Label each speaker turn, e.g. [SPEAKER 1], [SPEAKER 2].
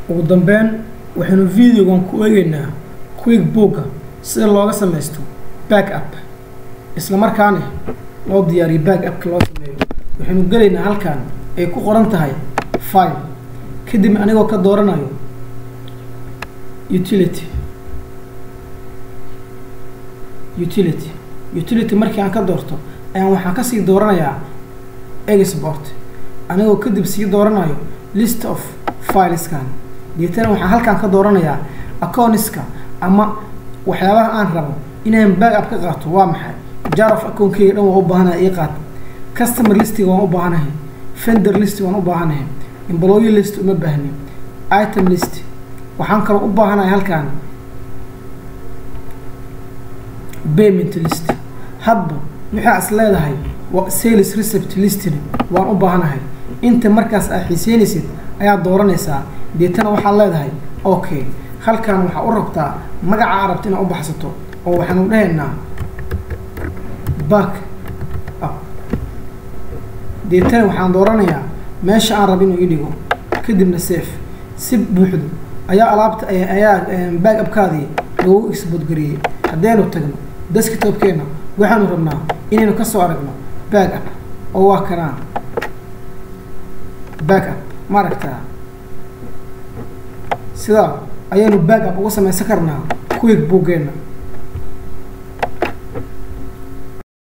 [SPEAKER 1] ugu dambeyn waxaynu videogan ku eegeynaa quick booga sida looga samaysto back up isla markaana loo diyaariyo back upka loo sameeyo waxaynu gelaynaa halkan ay ku qoran tahay file kadib anigoo ka dooranayo utility utility utility markii aan ka doorto ayaan waxaan kasii dooranayaa export anigoo kadib sii dooranayo list of fileskan deetana waxaan halkaan ka dooranayaa accountiska ama waxyaabaha aan rabo inaan back up ka qaato waa maxay jar of account-keyga dhan waan u baahanahay ii qaata customer listiga waan u baahanahay fender list waan u baahanahay employee list uma baahni item list waxaan kaloo u baahanahay halkaan payment list hadba waxaa is leedahay sales recept listin waan u baahanahay inta markaas aad xiiseynaysid ayaad dooranaysaa deetana waxaad leedahay okay halkan waxaa u rabtaa magaca aad rabta inaad u baxsato oo waxaanu dhahaynaa back up deetana waxaan dooranayaa meesha aan raba inuu ii dhigo kadibna safe si buuxdo ayaa alaabta ayaa back upkaadii lagu exboodgariyey haddaynu tagno desktopkeena waxaanu rabnaa inaynu kasoo aragno back up oo waa kanaa back up ma aragtaa sidaa ayaynu back up uga samaysan karnaa quick booggeena